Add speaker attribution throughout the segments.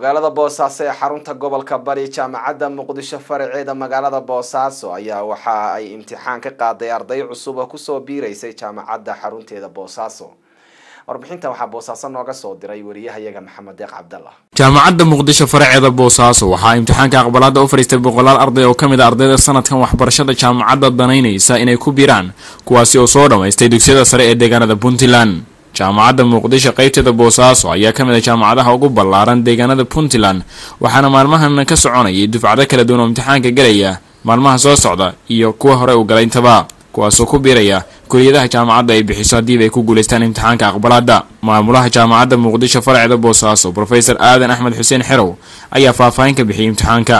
Speaker 1: magaalada boosaaso ee xarunta gobolka bari jaamacadda muqdisho faraceeda magaalada boosaaso ayaa waxa ay imtixaan ka qaaday arday cusub oo kusoo biireysay jaamacadda xarunteeda boosaaso warbixinta waxaa boosaaso nooga soo diray wariyahayaga maxamed deeq cabdallah
Speaker 2: jaamacadda muqdisho faraceeda boosaaso waxaa imtixaanka aqbalaada u fadhiistay boqolaal arday oo ka mid a ardayda sanadkan waxbarashada jaamacadda danaynaysa inay ku biiraan kuwaasi oo soo dhammaystay dugsiyada sare ee deegaanada puntland jaamacadda muqdisho qaybteeda boosaaso ayaa ka mid a jaamacadaha ugu ballaaran deegaanada puntland waxaana maalmahan ka soconayay dufcado kala duwan oo imtixaanka galaya maalmaha soo socda iyo kuwa hore u galay intaba kuwaasoo ku biiraya kuliyadaha jaamacadda ay bixiso haddiiba ay ku guulaystaan imtixaanka aqbalaadda maamulaha jaamacadda muqdisho faraceeda boosaaso rofesor aadan axmed xuseen xerow ayaa faahfaahin ka bixiyay imtixaanka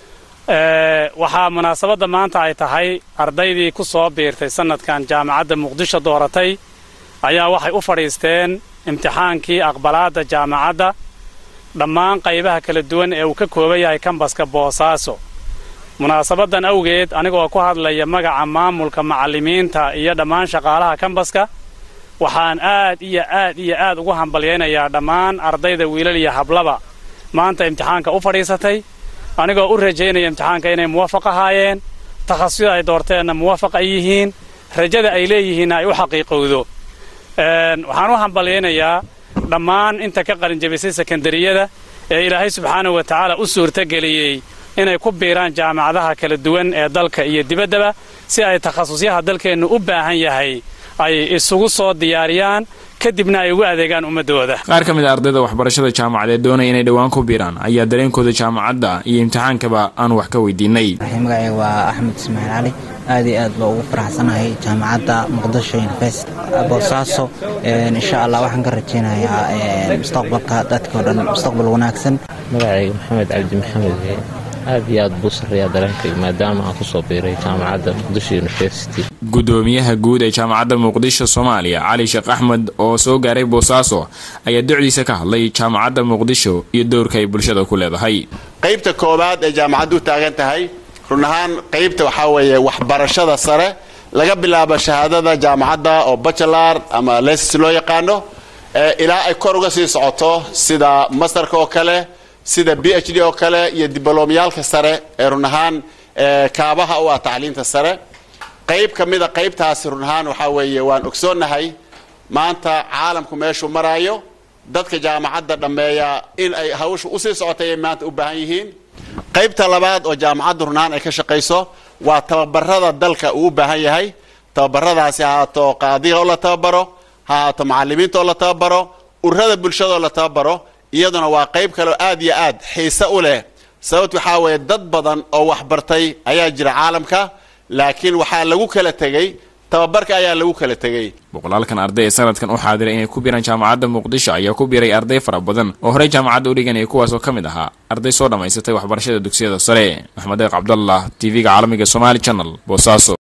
Speaker 3: waxaa munaasabadda maanta ay tahay ardaydii ku soo biirtay sanadkan jaamacadda muqdisho dooratay ayaa waxay u fadhiisteen imtixaankii aqbalaadda jaamacadda dhammaan qaybaha kala duwan ee uu ka kooban yahay kambaska boosaaso munaasabaddan awgeed anigoo ku hadlaya magaca maamulka macallimiinta iyo dhammaan shaqaalaha kambaska waxaan aad iyo aad iyo aad ugu hambalyaynayaa dhammaan ardayda wiilal iyo hablaba maanta imtixaanka u fadhiisatay anigoo u rajaynaya imtixaanka inay muwafaq ahaayeen takhasusyada ay doorteenna muwafaq ay yihiin rajada ay leeyihiinna ay u xaqiiqowdo waxaan u hambalyaynayaa dhammaan inta ka qalinjabisay sekandariyada ee ilaahay subxaanahu wa tacaala u suurtageliyey inay ku biiraan jaamacadaha kala duwan ee dalka iyo dibaddaba si ay takhasusyaha dalkeennu u baahan yahay ay isugu soo diyaariyaan kadibna ay ugu adeegaan ummadooda
Speaker 2: qaar ka mid a ardayda waxbarashada jaamacadeed doonaya inay dhowaan ku biiraan ayaa dareenkooda jaamacadda iyo imtixaankaba aan wax ka weydiinay
Speaker 4: magacayga waa axmed ismaaciil cali aad iyo aad baa ugu faraxsanahay jaamacadda muqdisho university boosaaso insha allah waxaan ka rajaynayaa mustaqbalka dadka o dhan mustaqbal wanaagsan
Speaker 5: magacayga maxamed cabdi maxamed aad iyo aad buu sarreeyaa dareenkayga maadaama aan ku soo biiray jaamacadda muqdisho university
Speaker 2: gudoomiyaha guud ee jaamacadda muqdisho soomaaliya cali sheekh axmed oo soo gaaray boosaaso ayaa docdiisa ka hadlay jaamacadda muqdisho iyo dowrka ay bulshada ku leedahay
Speaker 6: qaybta koowaad ee jaamacaddu taagan tahay run ahaan qaybta waxaa weeye waxbarashada sare laga bilaabo shahaadada jaamacadda oo bachelar ama lesis loo yaqaano ilaa ay kor uga sii socoto sida masterka oo kale sida b h d oo kale iyo dibloomyaalka sare ee run ahaan kaabaha u ah tacliinta sare qayb ka mida qaybtaasi run ahaan waxaa weeye waan ogsoonnahay maanta caalamku meeshuu maraayo dadka jaamacadda dhammeeya in ay hawshu usii socotay ay maanta u baahan yihiin qaybta labaad oo jaamacadda run ahaan ay ka shaqayso waa tababarada dalka uu u baahan yahay tababaradaasi ha haato qaadiga oo la tababaro ha haato macallimiinta oo la tababaro ururada bulshada oo la tababaro iyaduna waa qayb kaleo aad iyo aad xiise u leh sababt waxaa weeye dad badan oo waxbartay ayaa jira caalamka laakiin waxaa lagu kala tegey tababarka ayaa lagu kala tegey
Speaker 2: boqolaalkan arday ee sanadkan u xaadiray inay ku biiraan jaamacadda muqdisho ayaa ku biiray arday fara badan oo horey jaamacadda u dhiganaya kuwaasoo ka mid ahaa arday soo dhammaysatay waxbarashada dugsiyada sare maxmed deeq cabdallah t v-ga caalamiga somaali channel boosaaso